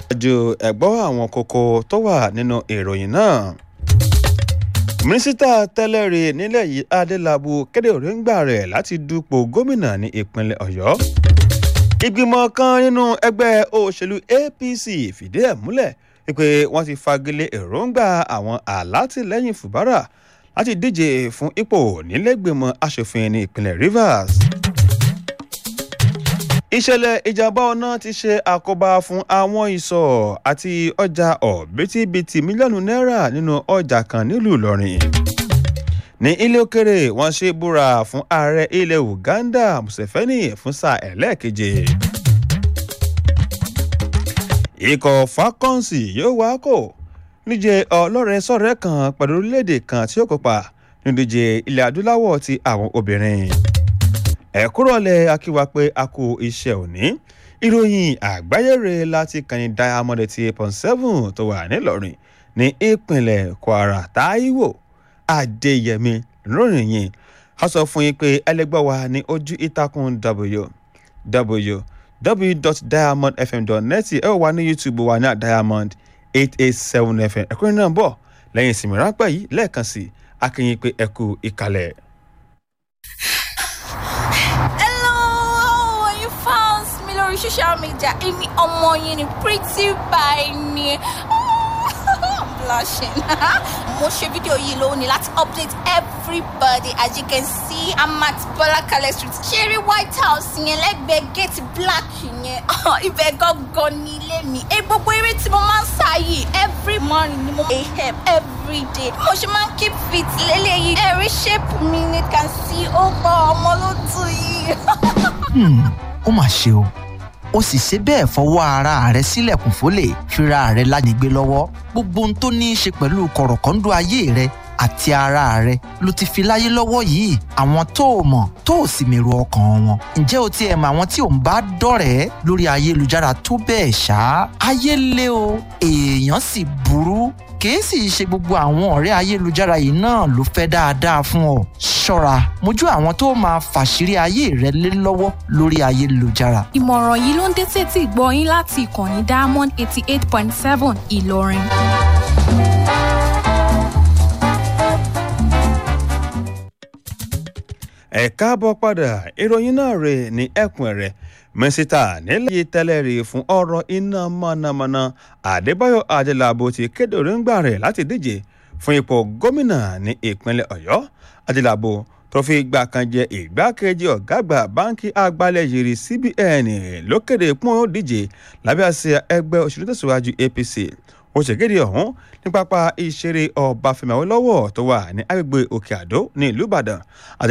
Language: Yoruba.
ju ẹ̀gbọ́ àwọn kókó tó wà nínú ìròyìn náà mínísítà tẹ́lẹ̀ rí nílẹ̀ yìí adélábù kéde òrìǹgbà rẹ̀ láti dupò gómìnà ní ìpínlẹ̀ ọ̀yọ́ ìgbìmọ̀ kan nínú ẹgbẹ́ òṣèlú apc fìdí ẹ̀ múlẹ̀ pé wọ́n ti fagilé èròǹgbà àwọn alátìlẹ́yìn fùbárà láti díje fún ipò nílẹ̀gbìmọ̀ asòfin ní ìpínlẹ̀ rivers ìṣẹ̀lẹ̀ ìjàmbá ọ̀nà ti ṣe àkóbá fún àwọn ìsọ̀ àti ọjà ọ̀bítíbitì mílíọ̀nù náírà nínú ọjà kan nílùú ìlọrin ní ilé òkèrè wọ́n ṣe búra fún ààrẹ ilẹ̀ uganda museveni fún sáà ẹlẹ́ẹ̀keje ikọ̀ falcons yóò wá kò níje ọlọ́rẹ̀ sọ̀rẹ́ kan pẹ̀lú orílẹ̀-èdè kan tí ó kópa nídíje ilẹ̀ adúláwọ̀ ti àwọn obìnrin ẹ̀kúrọ̀lẹ̀ akíwa pé a kú iṣẹ́ òní ìròyìn àgbáyére láti kàní diamond ti eight point seven tó wà nílọrin ní ìpínlẹ̀ kwara taiwo adéyẹmí lónìí yìí a sọ fún yín pé ẹlẹgbẹ́ wa ní ojú ìtàkùn www.diamondfm.net ẹ wà ní youtube wa ní diamond eight eight seven fm ẹ̀kúnrin náà bọ̀ lẹ́yìn ìsinmi ráńpẹ́ yìí lẹ́ẹ̀kan sí akínyìn pé ẹ kú ìkàlẹ̀. lórí social media èmi ọmọ yín ni pretty by ni blushing mo ṣe fídíò yìí lónìí láti update everybody as you can see i'm at bọlákalẹ street ṣeré white house yẹn lẹ́gbẹ̀ẹ́ gate black yẹn ibẹ̀ gangan ní ilé mi ẹ gbogbo eré tí mo máa ń sá yìí every morning ni mo máa ń help every day mo ṣe máa ń keep fit lélẹ́yìí ẹ̀rí shape mi ni can see ó gbọ́ ọmọ ló tù yìí. ó mà ṣe o ó sì ṣe bẹ́ẹ̀ fọwọ́ ara rẹ̀ sílẹ̀kùn fólè fira rẹ̀ lánigbé lọ́wọ́ gbogbo ohun tó ní í ṣe pẹ̀lú kọ̀rọ̀kọ́ńdọ́ ayé rẹ̀ àti ara rẹ̀ ló ti fi láyé lọ́wọ́ yìí àwọn tó o mọ̀ tó o sì mèrò ọkàn wọn ǹjẹ́ o ti ẹ̀ mọ àwọn tí ò ń bá dọ̀rẹ́ lórí ayélujára tó bẹ́ẹ̀ ṣá ayé lé o èèyàn sì burú kìí sì ṣe gbogbo àwọn ọ̀rẹ́ ayélujára yìí náà ló fẹ́ dáadáa fún ọ ṣọ́ra mójú àwọn tó máa fàṣírí ayé rẹ lé lọ́wọ́ lórí ayélujára. ìmọ̀ràn yìí ló ń dé sétí ìgbọ́ yín láti ìkànnì diamond eighty eight point seven ìlọrin. ẹ káàbọ̀ padà ìròyìn náà rè ní ẹkùn rẹ̀ mínísítà nílẹ̀ yìí tẹ́lẹ̀ rí fún ọ̀rọ̀ iná mọ̀nàmọ́ná àdébáyọ̀ adélábù ti kéde òrìǹgbà rẹ̀ láti díje fún ipò gómìnà ní ìpínlẹ̀ ọ̀yọ́ adélábù tó fi ìgbà kan jẹ ìgbákejì ọ̀gá àgbà báńkì àgbálẹ̀ yìí cbn ló kéde pọ́n ó díje lábẹ́ àṣẹ ẹgbẹ́ òṣèlú tẹ̀síwájú apc ó ṣèkéde ọ̀hún ní pápá ìṣeré ọbáfẹ́mi awólọ́wọ̀ tó wà ní agbègbè òkè àdó ní ìlú ìbàdàn